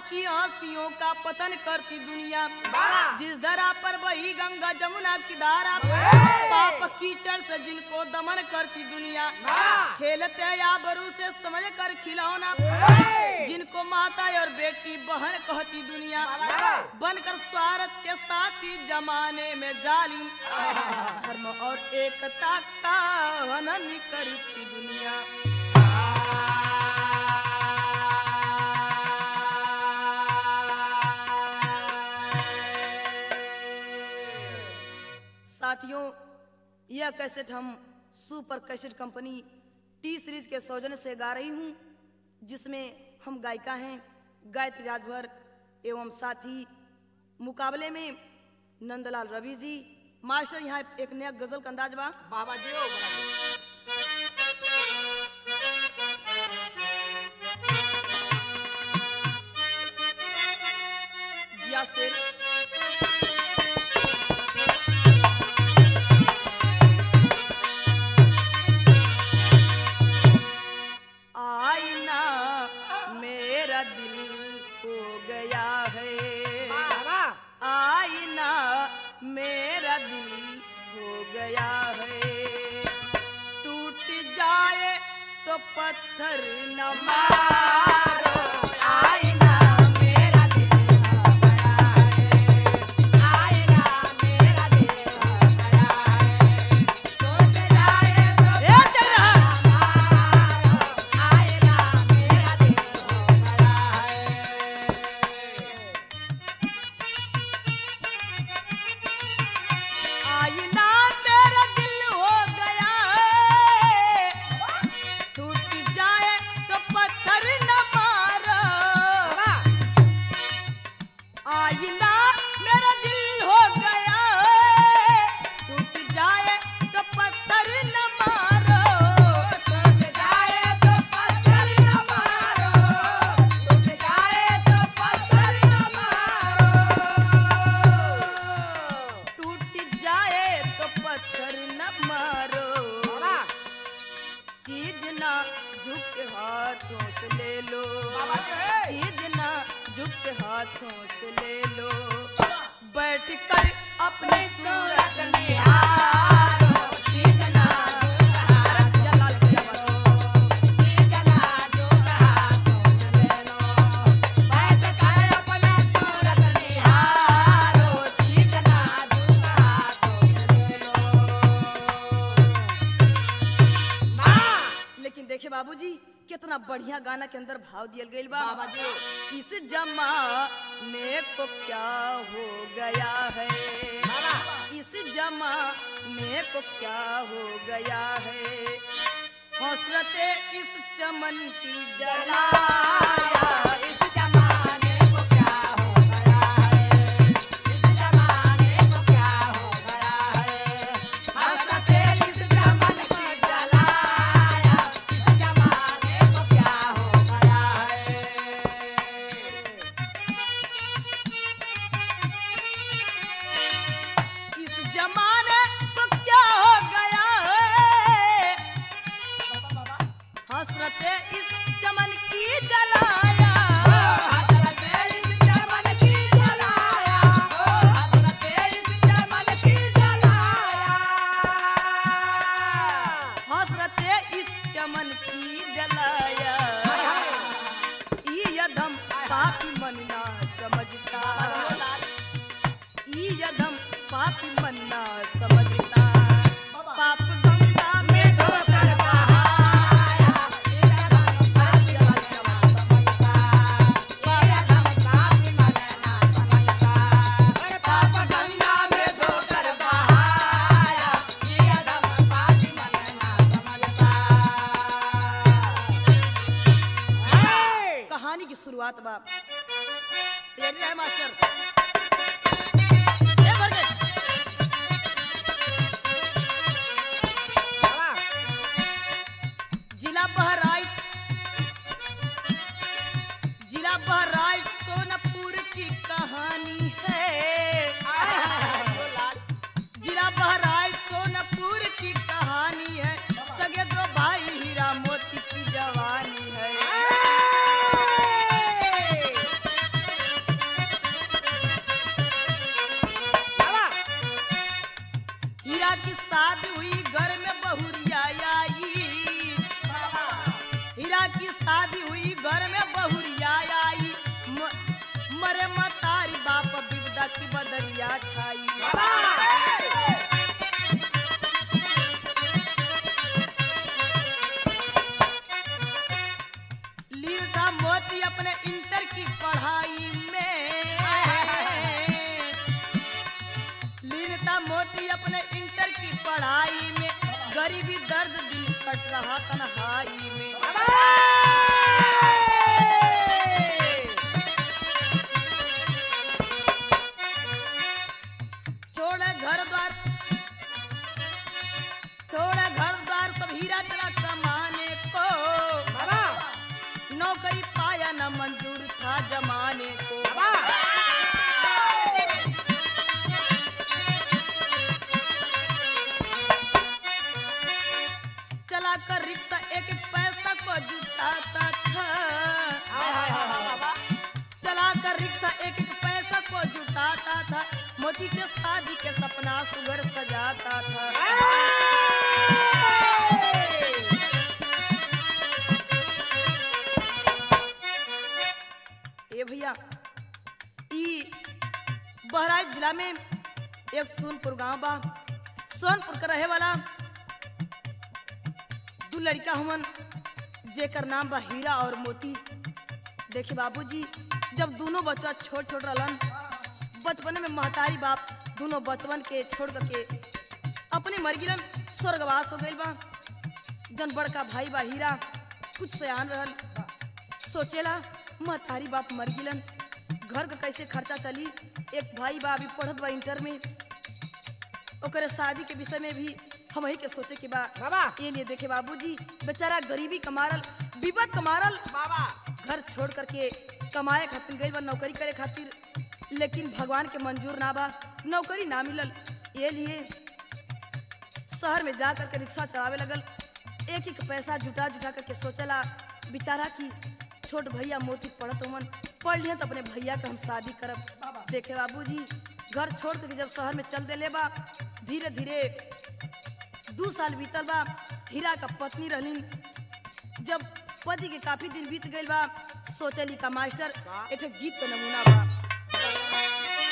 की हस्तियों का पतन करती दुनिया जिस धरा पर वही गंगा जमुना की धारा पाप कीचड़ से जिनको दमन करती दुनिया खेलते या बरू से समझ कर खिलौना जिनको माता और बेटी बहन कहती दुनिया बनकर स्वार्थ के साथी जमाने में जालिम धर्म और एकता का हनन करती दुनिया साथियों यह कैसेट हम super cassette company T series के सौजन्य से गा रही हूँ जिसमें हम गायिका हैं गायत्री राजभर एवं साथी मुकाबले में नंदलाल रवि जी मास्टर यहाँ एक नया गजल का अंदाज बा बाबा जी ओ बड़ा जी। जिया शेर आईना मेरा दिल हो गया है बाबा आईना मेरा दिल हो गया है टूट जाए तो पत्थर न मारो आईना मेरा दिल हो गया है आईना मेरा दिल हो गया है टूट जाए तो ए चल रहा आईना मेरा दिल हो गया है आईना मेरा दिल हो गया है टूट जाए तो पत्थर न मारो आईना मेरा दिल हो गया है टूट जाए तो पत्थर न मारो टूट जाए तो पत्थर न मारो टूट जाए तो पत्थर न मारो टूट जाए तो पत्थर न मारो चीज ना झुक हाथों से ले लो चीज ना झुक हाथों से ले लो बैठ कर अपनी सूरत निहारो चीज ना झुक हाथ जलाल के बनो चीज ना झुक हाथों से ले लो बैठ कर अपनी सूरत निहारो चीज ना झुक हाथों से ले लो लेकिन देखे बाबूजी कितना बढ़िया गाना के अंदर भाव दियल गईल बा बाबा जी ओ। इस जमाने को क्या हो गया है इस जमाने को क्या हो गया है हसरते इस चमन की जलाया इस जमाने को क्या हो गया है इस जमाने को क्या हो गया है हसरते इस चमन की जलाया इस जमाने को क्या हो गया है इस जमाने को क्या हो गया है हसरते इस चमन की जलाया हसरते इस चमन की जलाया हसरते इस चमन की जलाया हसरते इस चमन की जलाया ई यदम पापी मन ना समझता ई यदम पापी मन ना समझता पाप गंगा में धोकर बहाया ई यदम पापी मन ना समझता ई यदम पापी मन ना समझता पाप गंगा में धोकर बहाया ई यदम पापी मन ना समझता कहानी की शुरुआत बा तैयारी है मास्टर ए भर गए जिला बहराइच जिला बहराइच सोनपुर की कहानी है जिला बहराइच सोनपुर की कहानी है सगे दो भाई हीरा मोती की जवानी है शादी हुई घर में बहुरिया आई हीरा की शादी हुई घर में बहुरिया आई म- मरे मतारी बाप विपदा की बदरिया छाई लीलता मोती अपने इंटर की पढ़ाई में लीलता मोती अपने इंटर की पढ़ाई में गरीबी दर्द दिल कट रहा तन्हाई में छोड़ा घर द्वार छोड़ा घर द्वार सब हीरा चला कमाने को नौकरी पाया न मंजूर था जमाने को चला कर रिक्शा एक एक पैसा को जुटाता था चला कर रिक्शा एक एक पैसा को जुटाता था मोती के शादी के सपना सुगर सजाता था ए भैया ई बहराइच जिला में एक सोनपुर गांव बा सोनपुर का रहे वाला दू लड़का हमन जेकर नाम बा हीरा और मोती देखी बाबूजी जब दोनों बच्चा छोट छोट रहलन बचपन में महतारी बाप दोनों बचपन के छोड़ करके अपने मर गिलन स्वर्गवास हो गइल बा जन बड़का भाई बा हीरा कुछ सयान रहल सोचेला महतारी बाप मर गिलन घर का कैसे खर्चा चली एक भाई बा अभी पढ़त बा इंटर में ओकरे शादी के विषय में भी हम ही के सोचे के बा बाबा। ये लिए देखे बाबूजी बेचारा गरीबी कमारल विपद कमारल घर छोड़ करके कमाए खातिर गइल बा नौकरी करे खातिर लेकिन भगवान के मंजूर ना बा नौकरी ना मिलल ये लिए शहर में जा करके रिक्शा चलावे लगल एक एक पैसा जुटा जुटा करके सोचला बेचारा की छोट भैया मोती पढ़त हुमन पढ़ लिया तो अपने भैया का हम शादी करब देखे बाबूजी घर छोड़ करके जब शहर में चल देले बा धीरे धीरे दू साल बीतल बा हीरा का पत्नी रहलिन जब पति के काफी दिन बीत गइल बा सोचली का मास्टर एक गीत का नमूना बा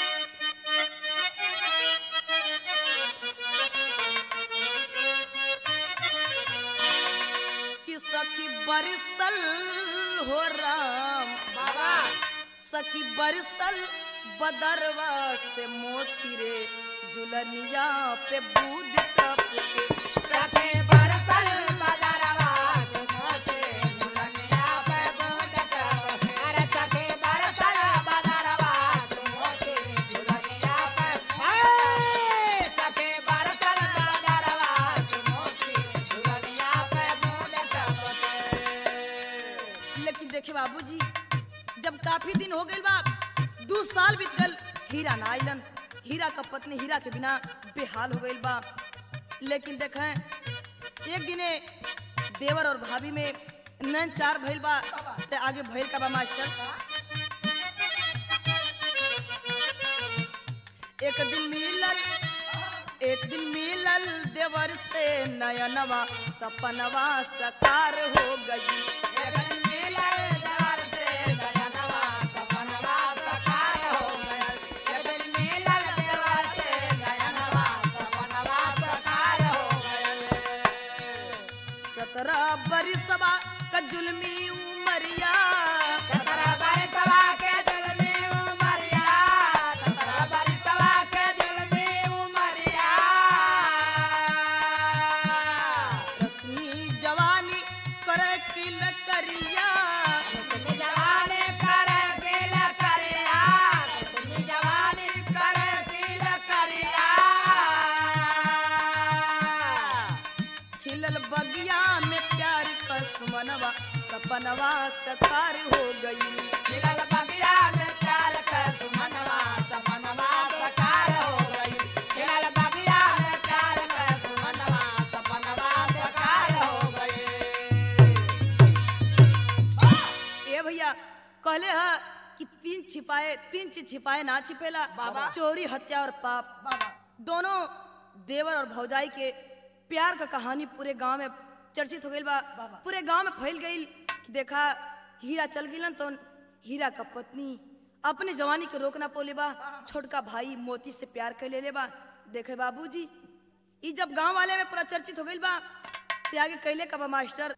कि सखी बरसल हो राम सखी बरसल बदरवा से मोती रे जुलनिया पे बूद टप के सखे बरसल बदरवा सुमोते झुलनिया पे बूंद टप अरे सखे बरसल बदरवा सुमोते झुलनिया पे हाय सखे बरसल बदरवा सुमोते झुलनिया पे बूंद टप लेकिन देखे बाबूजी जब काफी दिन हो गइल बा दू साल बीत गल हीरा ना आइलन हीरा का पत्नी हीरा के बिना बेहाल हो गइल बा लेकिन देखें एक दिने देवर और भाभी में नैन चार भइल बा ते आगे भइल का बा मास्टर एक दिन मिलल एक दिन मिलल देवर से नयनवा सपनवा सकार हो गई जगन मिलल दर से गगनवा सपनवा सकार हो गयल जगन मिलल देवर से गगनवा सपनवा सकार हो गयल सत्रह बरिसवा का जुल्मी उमरिया सतरा बरसवा के जुलमी उमरिया सतरा बरसवा के जुलमी उमरिया रश्मि जवानी करे किल करिया तुम जवानी कर पील करिया तुम जवानी कर पील करिया खिलल बगिया में प्यार का सुमनवा सपनवा सकार हो गई मिलल बगिया में प्यार का सुमनवा सपनवा सकार हो गई मिलल बगिया में प्यार का सुमनवा सपनवा सकार हो गई ए भैया कहले ह कि तीन छिपाए तीन चीज छिपाए ना छिपेला बाबा। चोरी हत्या और पाप बाबा दोनों देवर और भौजाई के प्यार का कहानी पूरे गांव में चर्चित हो गई बा पूरे गांव में फैल गई कि देखा हीरा चल गिलन तो हीरा का पत्नी अपने जवानी के रोकना पोले बा छोटका भाई मोती से प्यार कर ले बा देखे बाबूजी ई जब गांव वाले में पूरा चर्चित हो गई बा ते आगे कैले का बा मास्टर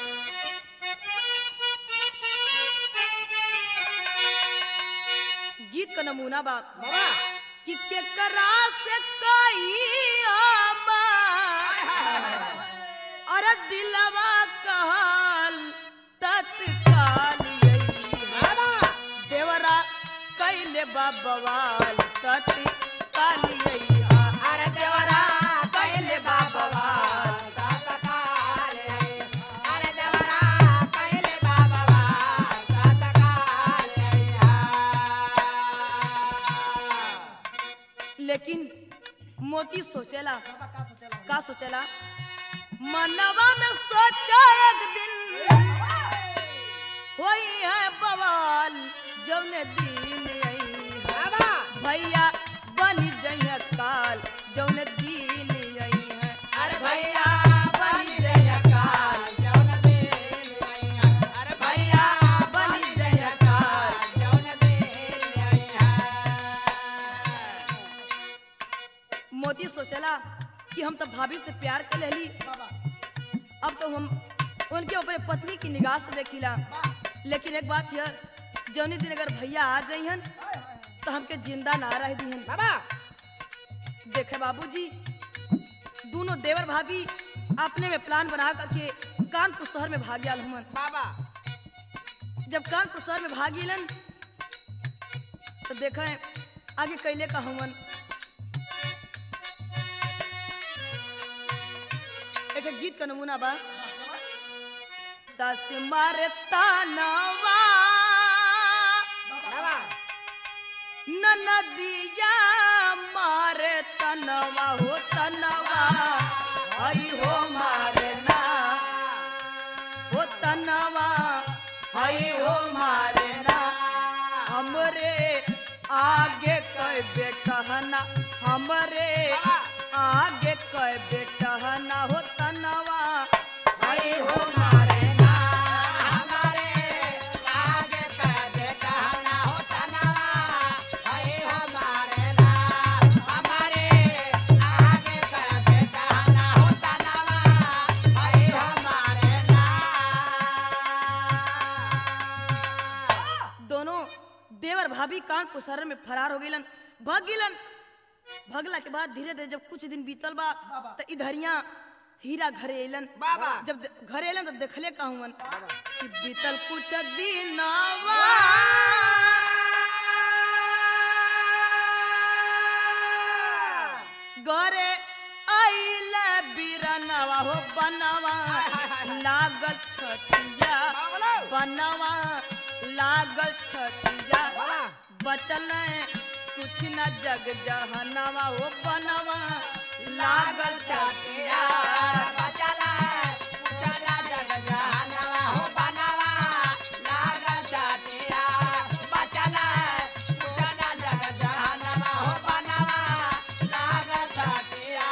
गीत का नमूना बा बाबा कि केकरा से कई आबा अरे दिलवा कहल तत्काल यही बाबा देवरा कैले बाबवाल तत्काल यही अरे देवरा कैले बाबवाल तत्काल आई। अरे देवरा कैले बाबवाल तत्काल आई। लेकिन मोती सोचेला का सोचेला मनवा में सोचा एक दिन होई है बवाल जौने दिन आई है बाबा भैया बन जइया काल जौन दीन आई है अरे भैया बन जय काल जौन दिन आई है। अरे भैया बन जय काल जौन दिन आई है। मोती सोचला कि हम तो भाभी से प्यार कर लेली अब तो हम उनके ऊपर पत्नी की निगाह से देखिला लेकिन एक बात यह जौनी दिन अगर भैया आ जाइहन तो हमके जिंदा ना रह दिहन बाबा देखे बाबूजी दोनों देवर भाभी अपने में प्लान बना करके कानपुर शहर में भाग गया हमन बाबा जब कानपुर शहर में भाग गेलन तो देखें आगे कैले का हमन एक गीत का नमूना बा सस मारे तानवा बाबा ननदिया मारे तनवा हो तनवा हई हो मारे ना हो तनवा हई हो मारे ना हमरे आगे कई बेटहना हमरे आगे कई बेटहना हो तनवा हई हो मारे ना हमारे आगे कर बेटा ना हो तनवा है हमारे नाम हमारे आगे कर बेटा ना हो तनवा है हमारे नाम दोनों देवर भाभी कानपुर शहर में फरार हो गईलन भाग गईलन भगला के बाद धीरे धीरे जब कुछ दिन बीतल बा तो इधरिया हीरा घरे अलन बाबा। जब दे- घरे अलन तो देखले कहूँ कि बीतल कुछ दिन गरे आइल बिरनवा हो बनवा लागल छतिया बनवा लागल छतिया बाबा बचल कुछ न जग जहनवा ओ बनवा लागल छतिया बचला चला जग जानवा हो बनवा लागल छतिया बचला चला जग जानवा हो बनवा लागल छतिया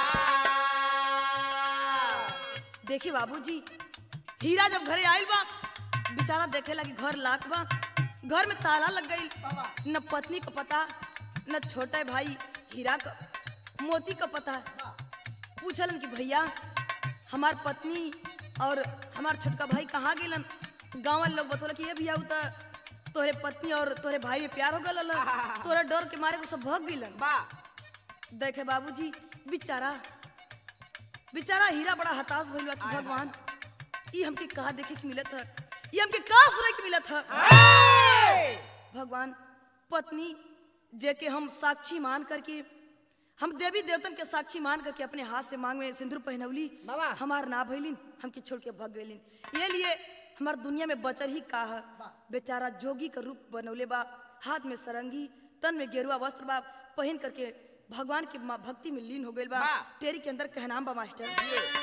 देखी बाबूजी हीरा जब घरे आइल बा बेचारा देखे लगी घर लाख बा घर में ताला लग गई न पत्नी का पता न छोटे भाई हीरा का मोती का पता पूछलन कि भैया हमार पत्नी और हमार छोटका भाई कहाँ गेलन गाँव वाले लोग बतौल कि ये भैया उ त तोहरे पत्नी और तोहरे भाई में प्यार हो गल तोहरे डर के मारे वो सब भग गइलन बा देखे बाबूजी बेचारा बेचारा हीरा बड़ा हताश भइल बा कि भगवान ई हमके कहा देखे के मिलत है ई हमके कहा सुने के मिलत है भगवान पत्नी जे के हम साक्षी मान करके हम देवी देवतन के साक्षी मान करके अपने हाथ से मांग में सिंदूर पहनौली बाबा। हमार ना भइलिन हमके छोड़ के भग गइलिन ये लिए हमार दुनिया में बचल ही का है बेचारा जोगी का रूप बनौले बा हाथ में सरंगी तन में गेरुआ वस्त्र बा पहन करके भगवान की मा- भक्ति में लीन हो गइल बा बा। टेरी के अंदर कहनाम बा मास्टर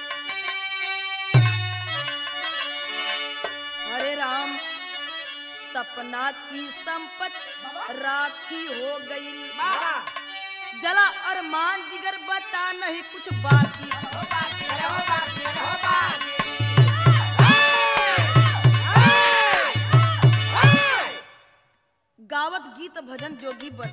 हरे राम सपना की संपत राखी हो गई बाबा जला अरमान जिगर बचा नहीं कुछ बाकी गावत गीत भजन जोगी बन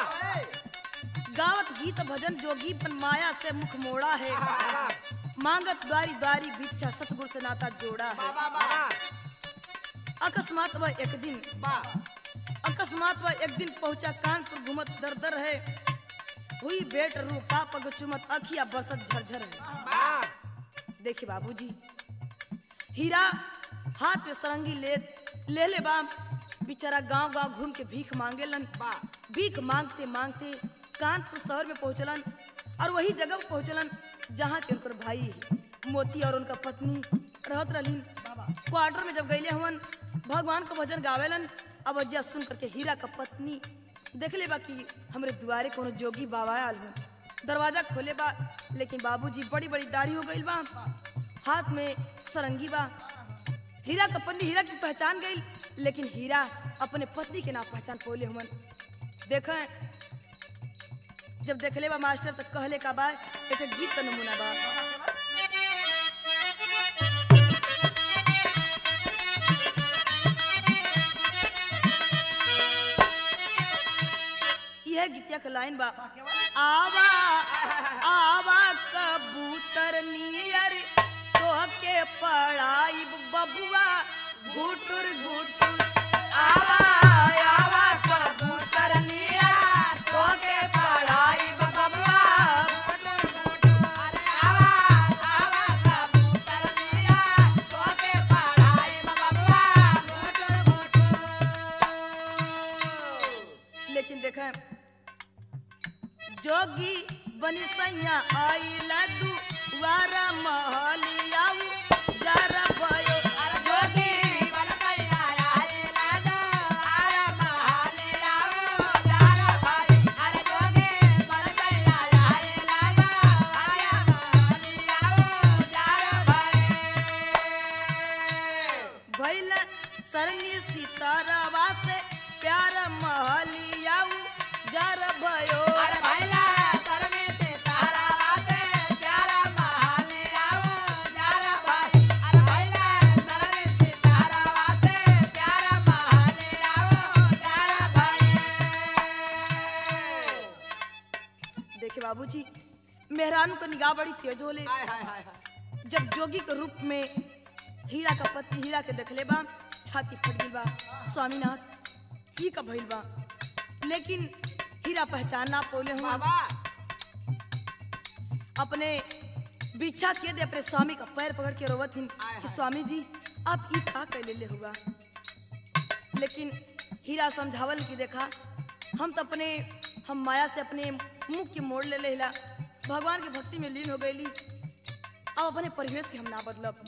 गावत गीत भजन जोगी बन माया से मुख मोड़ा है मांगत द्वारी द्वारी भिक्षा सतगुरु से नाता जोड़ा है अकस्मात वह एक दिन अकस्मात वह एक दिन पहुंचा कानपुर घूमत दर दर है हुई बेट रूपा पग चुमत अखिया बरसत झरझर है देखिए बाबूजी हीरा हाथ में सरंगी ले ले ले बाम बेचारा गांव गांव घूम के भीख मांगेलन भीख मांगते मांगते कानपुर शहर में पहुंचलन और वही जगह पे पहुंचलन जहाँ के उनकर भाई मोती और उनका पत्नी रहत रहलीन क्वार्टर में जब गईले हवन भगवान को भजन गावेलन अब अज्जा सुन करके हीरा का पत्नी देख ले बा कि हमरे दुआरे कोनो जोगी बाबा आल हन दरवाजा खोले बा लेकिन बाबूजी बड़ी बड़ी दाढ़ी हो गई बा हाथ में सरंगी बा हीरा का पत्नी हीरा की पहचान गई लेकिन हीरा अपने पत्नी के ना पहचान पोले हुमन देख जब देखले बा मास्टर तक कहले का बा एक गीत का नमूना बा यह गीतिया का लाइन बा आवा आवा कबूतर नियर तोहके पढ़ाई बबुआ गुटुर गुटुर आवा आवा कबूतर नियर तोहके पढ़ाई बबुआ लेकिन देखें जोगी बनी सैया आई लदू वारा महलियाऊ जरा भयो जोगी भैल सरंगी सितारावा से प्यार महलियाऊ जरा भयो देखे बाबूजी मेहरान को निगाह बड़ी तेज होले जब जोगी के रूप में हीरा का पति हीरा के देखले बा छाती फट गई बा स्वामीनाथ ई का भइल बा लेकिन हीरा पहचान ना पोले हुआ अपने बिछा के दे अपने स्वामी का पैर पकड़ के रोवत हिन कि स्वामी जी आप ई का कर ले हुआ लेकिन हीरा समझावल कि देखा हम तो अपने हम माया से अपने मुख के मोड़ ले लेला भगवान की भक्ति में लीन हो गईली अब अपने परिवेश के हम ना बदलब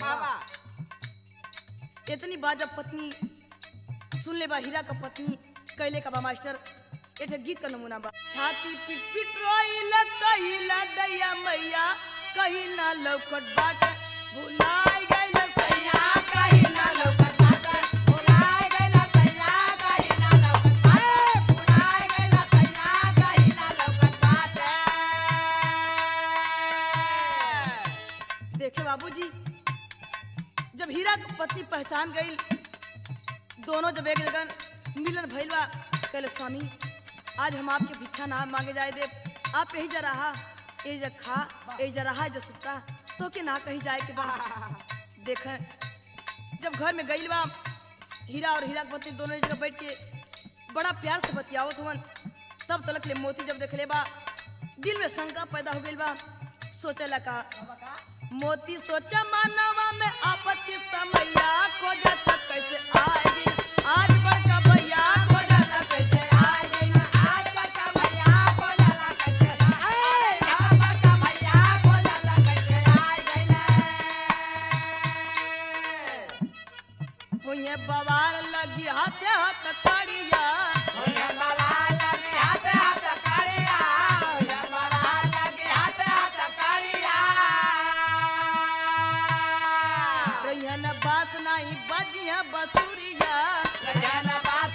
इतनी बात जब पत्नी सुन ले बा हीरा का पत्नी कैले का बा मास्टर एक गीत का नमूना बा छाती पिट पिट रोइला कहिला दैया मैया कहीं ना लौकट बाट भुलाई गइल सैया कहीं ना लौकट देखे बाबूजी जब हीरा की पत्नी पहचान गई दोनों जब एक जगह मिलन भइल बा कहले स्वामी आज हम आपके भिक्षा ना मांगे जाए दे आप यही जा रहा यही जा खा यही जा रहा जा सुता तो के ना कहीं जाए के बा देखें जब घर में गई बा हीरा और हीरा की पत्नी दोनों एक जगह बैठ के बड़ा प्यार से बतियावत हुवन तब तलक ले मोती जब देखले बा दिल में शंका पैदा हो गई बा सोचे लगा मोती सोचा मानवा में आपत्ति समैया खोजा तक कैसे आए दिन आज बड़का भैया खोजा तक कैसे आए दिन हुए बवाल लगी हाथे हाथ कड़िया रैया न बास नहीं बजिया बसुरिया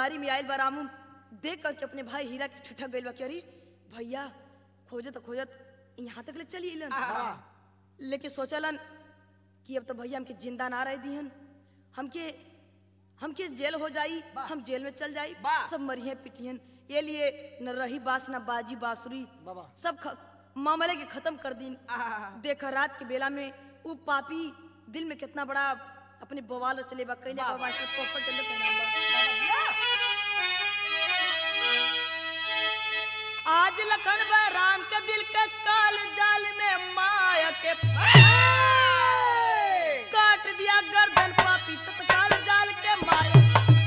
दुआरी में आयल बा रामू देख करके अपने भाई हीरा के ठिठक गइल बा कि अरे भैया खोजत खोजत यहाँ तक ले चली अइलन लेकिन सोचलन कि अब तो भैया हमके जिंदा ना रह दिहन हमके हमके जेल हो जाई हम जेल में चल जाई वाह। सब मरिए पिटियन ये लिए न रही बास न बाजी बांसुरी बाबा। सब ख, मामले के खत्म कर दिन आहा। देखा रात के बेला में उ पापी दिल में कितना बड़ा अपने बवाल चले बा कैले वाह, बा मास्टर पोपट टेंडर का नाम बा आज लखन बा राम के दिल के काल जाल में माया के काट दिया गर्दन पापी तत्काल जाल के माया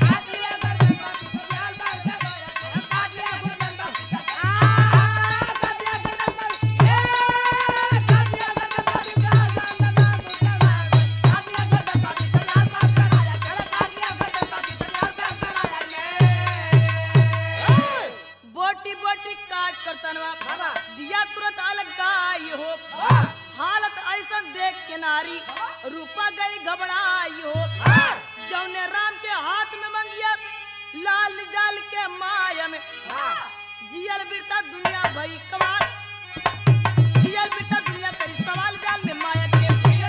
बोटी बोटी काट कर तनवा बाबा। दिया तुरंत अलग गाय हो हालत ऐसा देख के नारी रूपा गई घबराई हो जौने राम के हाथ में मंगिया लाल जाल के माया में जियल बिरता दुनिया भरी कवाल जियल बिरता दुनिया भरी सवाल जाल में माया के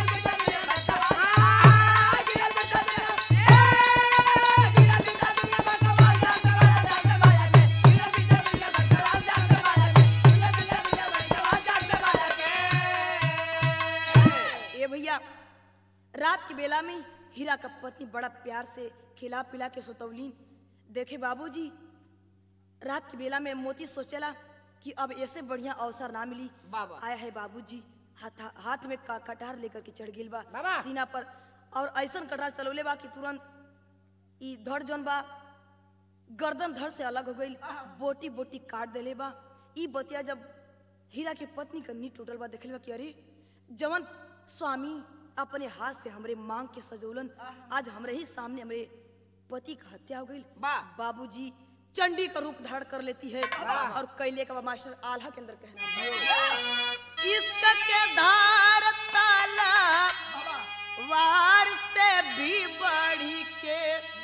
ए भैया रात के बेला में हीरा का पत्नी बड़ा प्यार से खिला पिला के सुतौलीन देखे बाबूजी रात के बेला में मोती सोचेला कि अब ऐसे बढ़िया अवसर ना मिली बाबा। आया है बाबूजी हाथ हाथ में का, कटार लेकर के चढ़ गेल बा बाबा। सीना पर और ऐसन कटार चलौले बा कि तुरंत ई धड़ जौन बा गर्दन धड़ से अलग हो गई बोटी बोटी काट देले बा ई बतिया जब हीरा के पत्नी का नी टूटल बा देखले बा कि अरे जवन स्वामी अपने हाथ से हमरे मांग के सजौलन आज हमरे ही सामने हमरे पति का हत्या हो गई वाह। बाबूजी चंडी का रूप धारण कर लेती है और कैले का बा मास्टर आल्हा के अंदर कहना बा। इश्क के धार ताला वार से भी बढ़ी के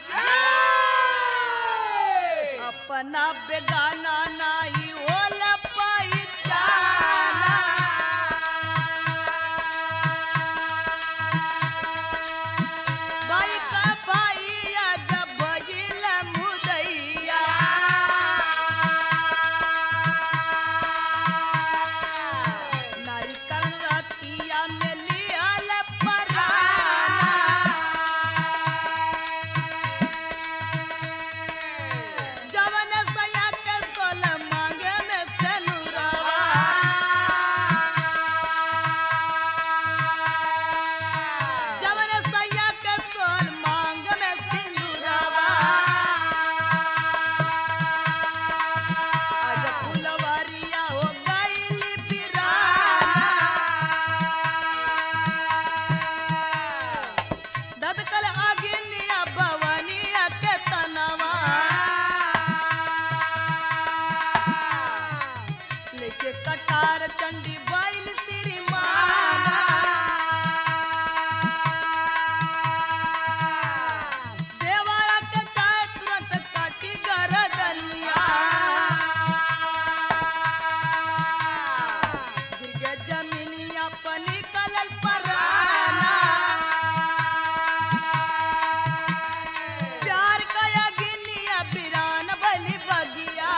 अपना बेगाना नाई ओला पाई चाला बाई का भाईया जब बगिल मुदैया नारी करण रतिया में लियल पराना जवन सया के सोल मांगे में सनुरवा जवन सया के सोल मांग में सिंदूरवा आज फुलवरिया हो गइली पिराना ददकल आगिनिया भवनिया के तनवा लेके कटार चंडी बैल श्री माना देवारा के चाय तुरंत काटी गरदनिया गिर गए जमीनिया पर निकलल पराना प्यार कया गिनिया बिरान बलि बगिया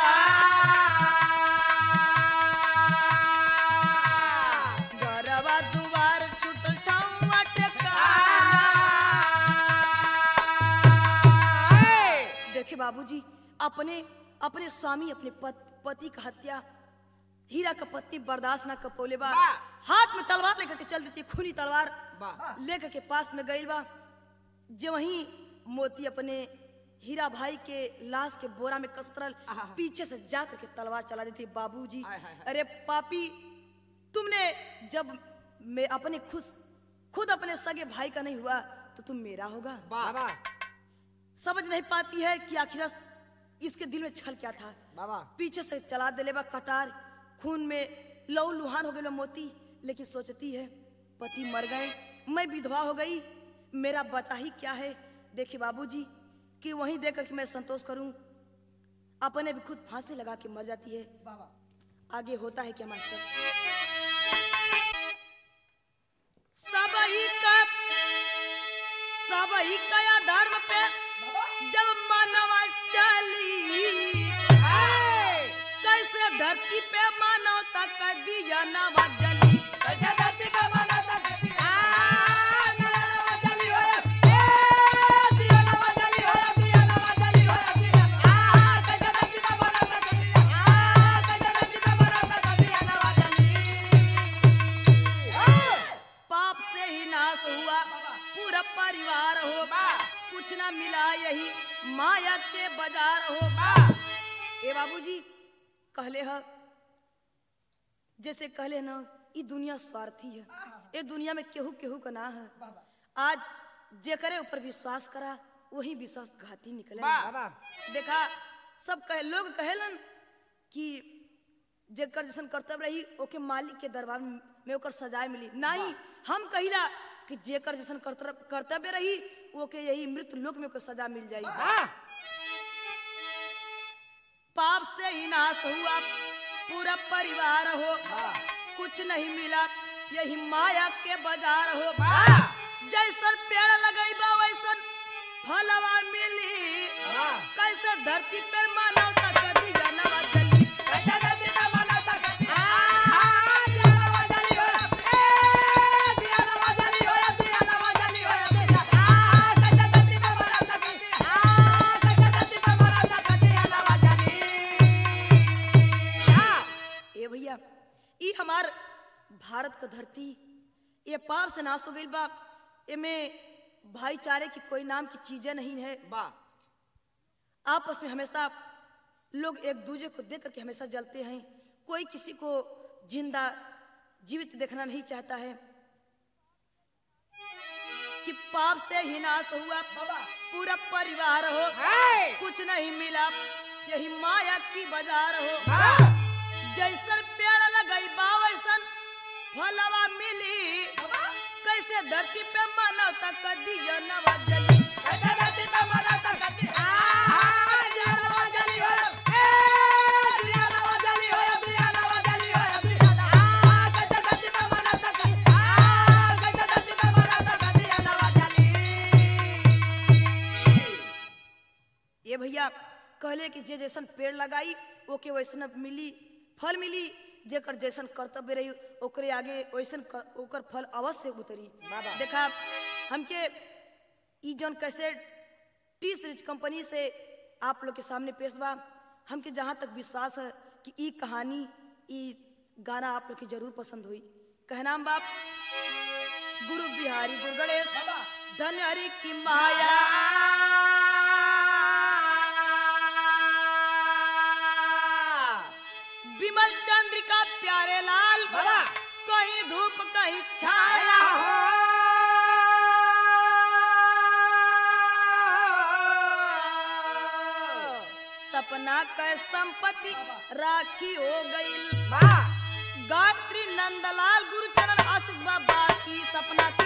गरवा दुआर छुटल ठाउआ टेकाना देखे बाबूजी अपने अपने स्वामी अपने पत, पति का हत्या हीरा का पत्नी बर्दाश्त ना कपोले बा वाह। हाथ में तलवार लेकर के चल देती खूनी तलवार वाह। लेकर के पास में गई बा जो वहीं मोती अपने हीरा भाई के लाश के बोरा में कसरल आहा। पीछे से जा करके तलवार चला देती बाबूजी हाय, हाय, हाय। अरे पापी तुमने जब मैं अपने खुश खुद अपने सगे भाई का नहीं हुआ तो तुम मेरा होगा बाबा समझ नहीं पाती है कि आखिर इसके दिल में छल क्या था बाबा पीछे से चला देले बा कटार खून में लहू लुहान हो गए बा मोती लेकिन सोचती है पति मर गए मैं विधवा हो गई मेरा बचा ही क्या है देखिए बाबूजी कि वहीं देख करके मैं संतोष करूं अपने भी खुद फांसी लगा के मर जाती है आगे होता है क्या मास्टर सबही का सबही का धर्म पे जब मानवा चली कैसे धरती पे मानवता का दिया नवा जली पाप से ही नाश हुआ पूरा परिवार हो कुछ ना मिला यही माया के बाजार हो ए बाबूजी कहले ह जैसे कहले ना ई दुनिया स्वार्थी है ए दुनिया में केहू केहू का ना है आज जेकरे ऊपर विश्वास करा वही विश्वास घाती निकले देखा सब कहे लोग कहेलन कि जेकर जैसन कर्तव्य रही ओके मालिक के दरबार में ओकर सजाए मिली नहीं हम कहिला कि जेकर जैसन कर्तव्य कर्तव्य रही ओके यही मृत लोक में ओकर सजा मिल जाई पाप से ही नाश हुआ पूरा परिवार हो कुछ नहीं मिला यही माया के बाजार हो जैसन पेड़ लगैबा वैसन फलवा मिली कैसे धरती पर मानवता कदी जानवा जली ए भैया ई हमार भारत का धरती ये पाप से नाश हो गई बा एमे भाईचारे की कोई नाम की चीजें नहीं है आपस में हमेशा लोग एक दूसरे को देख करके हमेशा जलते हैं कोई किसी को जिंदा जीवित देखना नहीं चाहता है कि पाप से ही नाश हुआ पूरा परिवार हो कुछ नहीं मिला यही माया की बाजार हो जैसन पेड़ लगई बा वैसन फलवा मिली कैसे धरती पे मानवता कदी नवा जली ये भैया कहले कि जे जैसन पेड़ लगाई ओके वैसन मिली फल मिली जेकर जैसन कर्तव्य रही ओकरे आगे वैसन क- ओकर फल अवश्य उतरी बाबा। देखा हमके ई जौन कैसे टी सीरीज कंपनी से आप लोग के सामने पेश बा हमके जहाँ तक विश्वास है कि ई कहानी ई गाना आप लोग के जरूर पसंद हुई कहनाम बाप गुरु बिहारी गुरु गणेश धन्य हरि की माया विमल चंद्रिका प्यारे लाल बाबा। कहीं धूप कहीं छाया सपना कै संपत्ति राखी हो गई गायत्री नंदलाल गुरुचरण आशीष बाबा की सपना